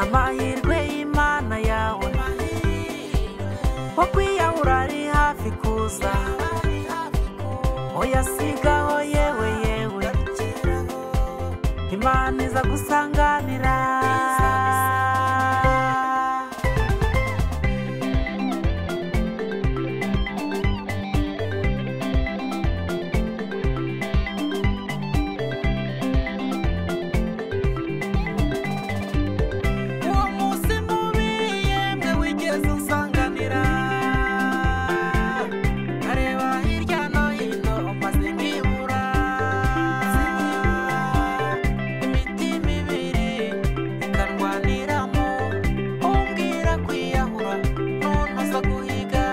amahirwe y'imana yawe wo kwiyahura ari hafi kuza uyasigaho yewe yewe imana iza gusanganira uwo munsi mubi yemwe wigeze unsanganira nkareba hirya no hino maze nkibura imitima ibiri ikarwaniramo umbwira kwiyahura none uza guhiga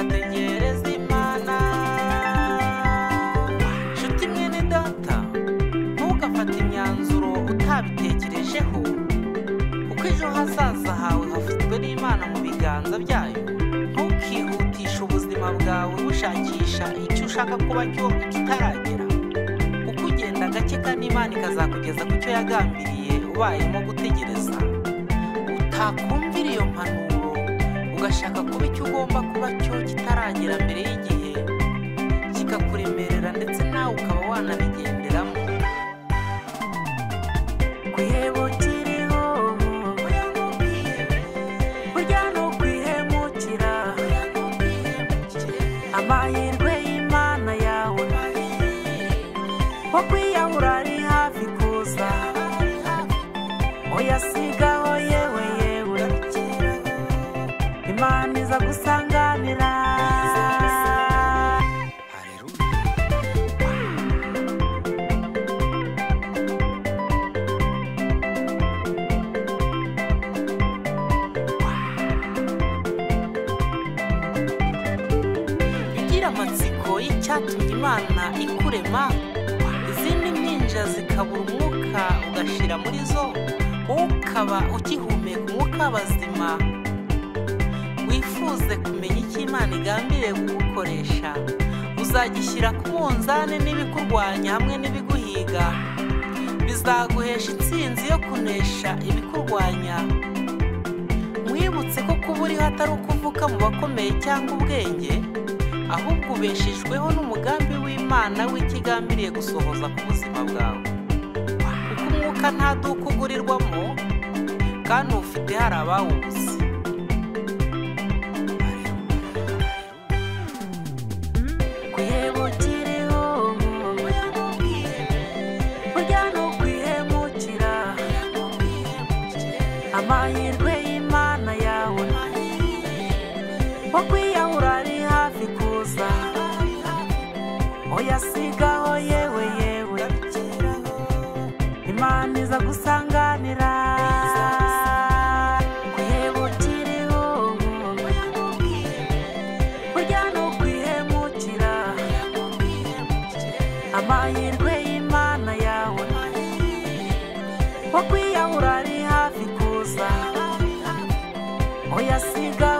ategereza imana nshuti mwene data ntugafate imyanzuro utabitekerejeho kuko ejo hazaza hawe hafitwe n'imana mu biganza byayo ntukihutishe ubuzima bwawe bushakisha icyo ushaka kuba cyo kitaragera kuko ugenda gake kandi imana ikazakugeza ku cyo yagambiriye ubayemo gutegereza utakumvira iyo mpanuro ugashaka kuba icyo ugomba kuba cyo kitaragera mbere y'igihe kikakuremerera ndetse nawe ukaba wanabigenderamo kwihemukiriho burya ni ukwihemukira amahirwe y'imana yawe wo kwiyahura ari hafi kuza uyasigaho yewe yewe imana iza gusanganira ugira amatsiko y'icyatumye imana ikurema izindi mpinja zikabura umwuka ugashira muri zo wowe ukaba ukihumeka umwuka w'abazima wifuze kumenya icyo imana igambiriye kugukoresha uzagishyira ku munzani n'ibikurwanya hamwe n'ibiguhiga bizaguhesha intsinzi yo kunesha ibikurwanya mwibutse ko kuba uriho atari ukuvuka mu bakomeye cyangwa ubwenge ahubwo ubeshejweho n'umugambi w'imana w'ikigambiriye gusohoza ku buzima bwawe kuko umwuka nta duka ugurirwamo kandi ufite hari abawubuze kwihemukiriho burya ni ukwihemukira amahirwe y'imana yawe wo kwiyahura ari hafi kuza uyasigaho yewe yewe imana iza gusanganira kwihemukiriho burya ni ukwihemukira amahirwe y'imana yawe wo kwiyahura ari hafi kuza uyasigaho